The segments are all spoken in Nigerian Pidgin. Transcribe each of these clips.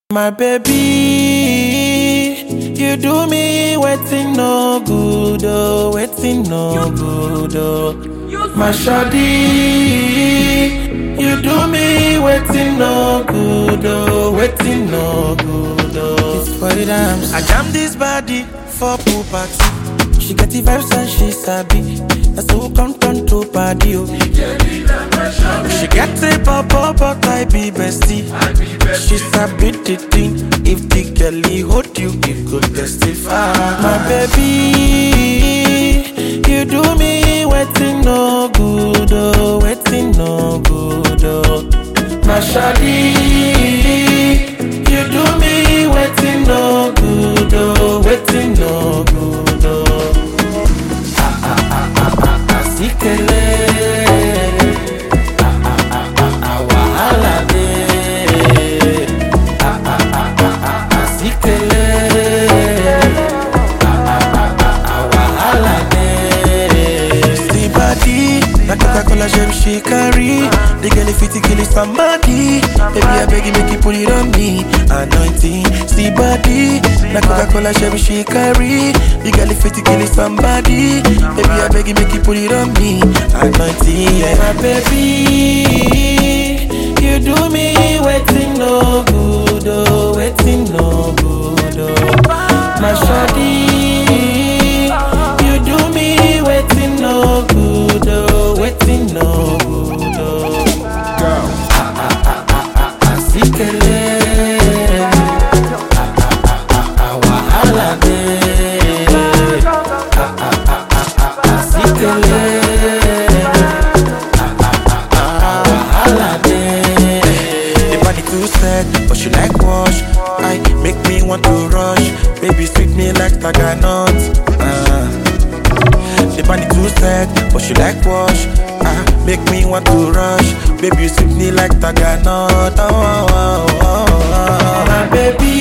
My baby, you do me waiting no good, oh, waiting no good, oh. My shawty, you do me waiting no good, oh, waiting no good, oh. It's for the dance. I jam this body for pool party. She get the vibes and she sabi. That's who come turn to party, oh. She get a pop but I be bestie. She sabi the thing. If the girlie hold you, it could testify. My baby, you do me waiting no good, oh, waiting no good, oh. My shawty, you do me waiting no good, oh, waiting no good, oh. Ah ah ah ah ah ah, sikele. Ah ah ah ah ah, wahala dey. Ah ah ah ah ah ah, sikele. Ah ah ah ah ah, wahala dey. See body, na Coca-Cola gem she carry. The girl fit to kill somebody. Baby, I beg you make you put it on me. Anointing, see body, na Coca-Cola gem she carry. The girl fit to kill somebody. Baby, I beg you make you put it on me. Anointing, yeah. My baby, you do me waiting no good, oh, waiting no good, oh. My shawty, you do me waiting no good, oh, waiting no good, oh. Ah ah ah ah ah ah, sikele. Ah ah ah ah ah, wahala dey. Ah ah ah ah ah ah, sikele. Ah ah ah ah ah, wahala dey. The body too set, but she like wash. I make me want to rush. Baby sweet me like taganut. Uh. The body too set, but she like wash. Ah, make me want to rush. Baby, you sweep me like Taganot. Oh, oh, oh, oh, oh. My baby,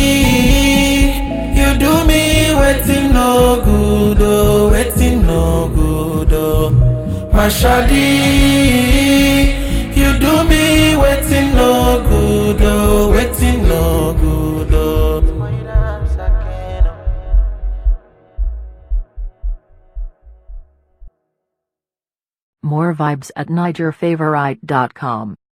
you do me waiting no good, oh, waiting no good, oh. My shawty, you do me waiting no good, oh, waiting no good, oh. More vibes at NigerFavorite.com.